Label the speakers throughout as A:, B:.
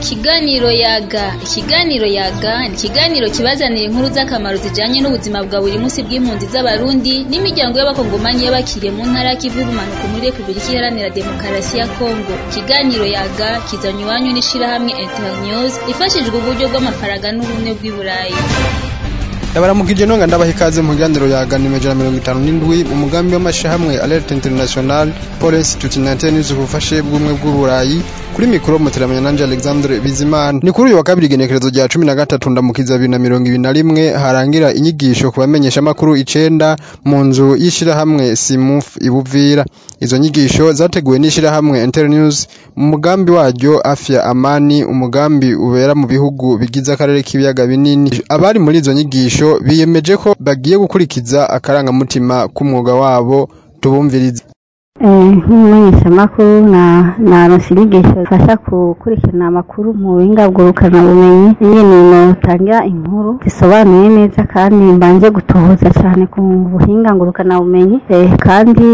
A: Ikiganiro yaga ikiganiro yaga ni ikiganiro kibazanira inkuru z'akamaro zijanye n'ubuzima bwa buri munsi bw'impunzi z'abarundi n'imiryango y'abakongomani y'abakiriye mu ntara y'ikivu bumanuko muri Republika Iharanira Demokarasi ya Kongo ikiganiro yaga kizanywe iwanyu n'ishirahamwe Internews ifashijwe uburyo bw'amafaranga n'ubumwe bw'i Burayi
B: ndabaramukije nonga ndabaha ikaze mu kiganiro yaga nimero ijana na mirongo itanu n'indwi mu mugambi w'amashirahamwe alert international pole institute na tennis ubufashe bw'ubumwe bw'uburayi kuri mikoro muteramanya nanje alexandre bizimana ni kuri uyu wa kabiri igenekerezo rya cumi na gatatu ndamukiza bibiri na mirongo ibiri na rimwe harangira inyigisho ku bamenyeshamakuru icenda mu nzu y'ishirahamwe simuf ibuvira izo nyigisho zateguwe n'ishirahamwe internews mu mugambi waryo afya amani umugambi ubera mu bihugu bigize akarere k'ibiyaga binini abari muri izo nyigisho biyemeje ko bagiye gukurikiza akarangamutima k'umwuga wabo tubumvirize
C: nk'umumenyeshamakuru naronse inyigisho zifasha gukurikirana amakuru mu buhinga ngurukanabumenyi nyine notangira inkuru zisobanuye neza kandi mbanje gutohoza cyane ku buhinga ngurukanabumenyi kandi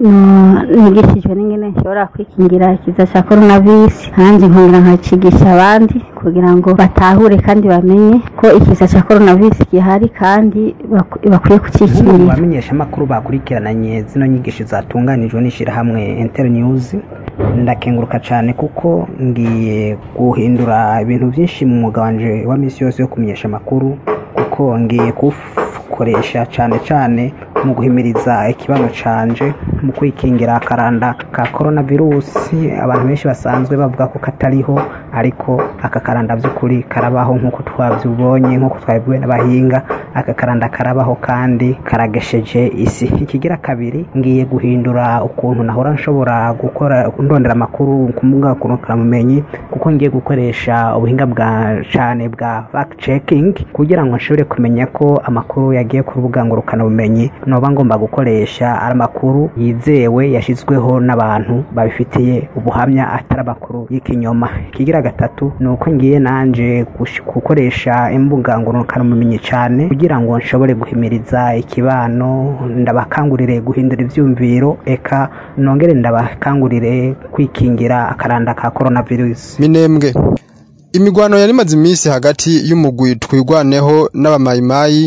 C: nigishijwe n'ingene nshobora kwikingira ikiza cya coronavirus kandi nkongera nkacigisha abandi kugira ngo batahure kandi bamenye ko ikiza cya coronavirus gihari kandi bakwiye kucikingira
D: mu bamenyeshamakuru bakurikirananye zino nyigisho zatunganijwe n'ishyirahamwe internews ndakenguruka cyane kuko ngiye guhindura ibintu byinshi mu mwuga wanje wa minsi yose yo kumenyesha amakuru kuko ngiye kuwukoresha cyane cyane mu guhimiriza ikibano canje mu kwikingira akaranda ka coronavirus abantu benshi basanzwe bavuga ko katariho ariko aka karanda by'ukuri karabaho nk'uko twabyibonye nk'uko twabibwiwe n'abahinga aka karanda karabaho kandi karagesheje isi ikigira kabiri ngiye guhindura ukuntu nahora nshobora gukora ndondera amakuru ku mbuga ngurukanabumenyi kuko ngiye gukoresha ubuhinga bwa cyane bwa fact checking kugira ngo nshobore kumenya ko amakuru yagiye ku rubuga ngurukanabumenyi noba ngomba gukoresha ari amakuru yizewe yashyizweho n'abantu babifitiye ubuhamya atari amakuru y'ikinyoma ikigira gatatu ni uko ngiye nanje gukoresha imbuga ngurukanabumenyi cyane kugira ngo nshobore guhimiriza ikibano ndabakangurire guhindura ibyumviro eka nongere ndabakangurire kwikingira akaranda ka coronavirus
B: minembwe imigwano yari imaze iminsi hagati y'umugwi twigwaneho n'abamayimayi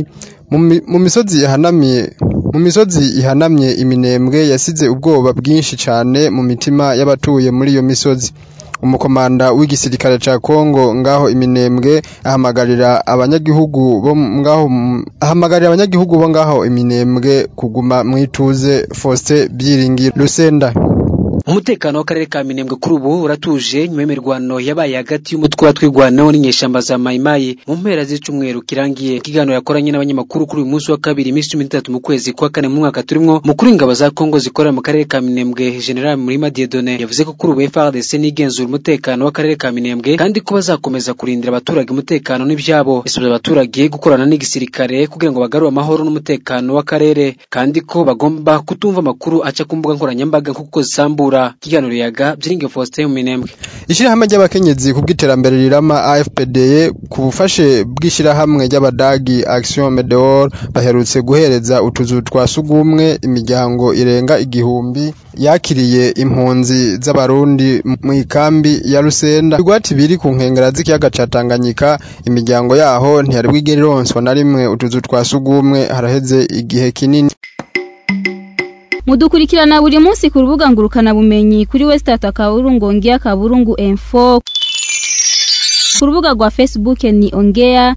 B: mu misozi ihanamye mu misozi ihanamye iminembwe yasize ubwoba bwinshi cyane mu mitima y'abatuye muri iyo misozi umukomanda w'igisirikare ca Kongo ngaho iminembwe ahamagarira abanyagihugu bo ngaho ahamagarira abanyagihugu bo ngaho iminembwe kuguma mwituze Faustin Byiringiro Rusenda
E: umutekano w'akarere ka minembwe kuri ubu uratuje nyuma y'imirwano yabaye hagati y'umutwe wa twigwanaho n'inyeshamba za mayimayi mu mpera z'icumweru kirangiye ikiganiro yakoranye n'abanyamakuru kuri uyu munsi wa kabiri iminsi cumi n'itatu mu kwezi kwa kane mu mwaka turimwo mukuru w'ingabo za kongo zikorera mu karere ka minembwe general murima diedone yavuze ko kuri ubu frdc nigenzura umutekano w'akarere ka minembwe kandi ko bazakomeza kurindira abaturage umutekano n'ibyabo yasabye abaturage gukorana n'igisirikare kugira ngo bagarure amahoro n'umutekano w'akarere kandi ko bagomba kutumva amakuru aca ku mbuga nkoranyambaga nk'uko zisambura ikiganiro yaga byiringe Faustin Minembwe
B: Ishirahamwe ry'abakenyezi ku bw'iterambere rirama AFPD ku bufashe bw'ishirahamwe ry'abadagi Action Medeor baherutse guhereza utuzu twa sugumwe imiryango irenga igihumbi yakiriye impunzi z'abarundi mu ikambi ya Rusenda igwati biri ku nkengera z'ikiyaga ca Tanganyika imiryango yaho ntiyari bwigere ironswa na rimwe utuzu twa sugumwe haraheze igihe kinini
A: mudukurikirana buri munsi ku rubuga ngurukana bumenyi kuri wesitata kaburungu ongea kaburungu info ku rubuga rwa facebook ni ongea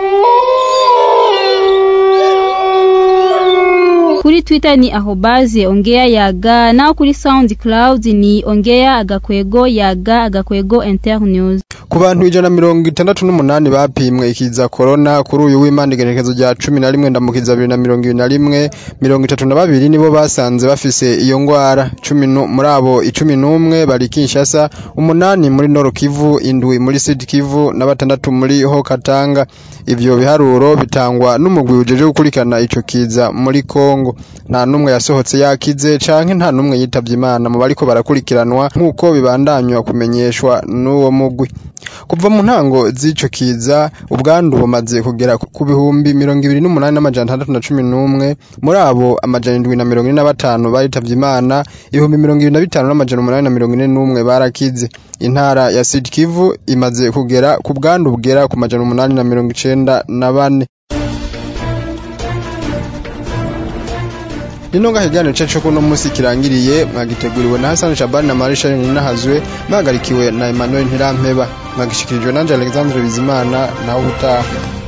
A: kuri twitter ni ahobaze ongea yaga naho kuri soundcloud ni ongea agakwego yaga agakwego internews
B: ku bantu ijana mirongo itandatu n'umunani bapimwe ikiza korona kuri uyu w'imana igenekerezo rya cumi na rimwe ndamukiza bibiri na mirongo ibiri na rimwe mirongo itatu na babiri nibo basanze bafise iyo ngwara cumi muri abo icumi n'umwe bari kinshasa umunani muri noro kivu indwi muri sud kivu na batandatu muri ho katanga ivyo biharuro bitangwa n'umugwi ujeje gukurikirana ico kiza muri kongo yabo nta numwe yasohotse yakize canke nta numwe yitavye imana mu bariko barakurikiranwa nk'uko bibandanywa kumenyeshwa n'uwo mugwi kuva mu ntango z'ico kiza ubwandu bumaze kugera ku bihumbi mirongo ibiri n'umunani n'amajana atandatu na cumi n'umwe muri abo amajana indwi na mirongo ine na batanu baritavye imana ibihumbi mirongo ibiri na bitanu n'amajana umunani na mirongo ine n'umwe barakize intara ya Sud Kivu imaze kugera ku bwandu bugera ku majana umunani na mirongo icenda na bane Nino nga kiganiro cacu kuno musi kirangiriye mwagiteguriwe na Hassan Shabani na Marisha Ninahazwe mwagarikiwe na Emmanuel Ntirampeba mwagishikirijwe na Alexandre Bizimana nawe utaha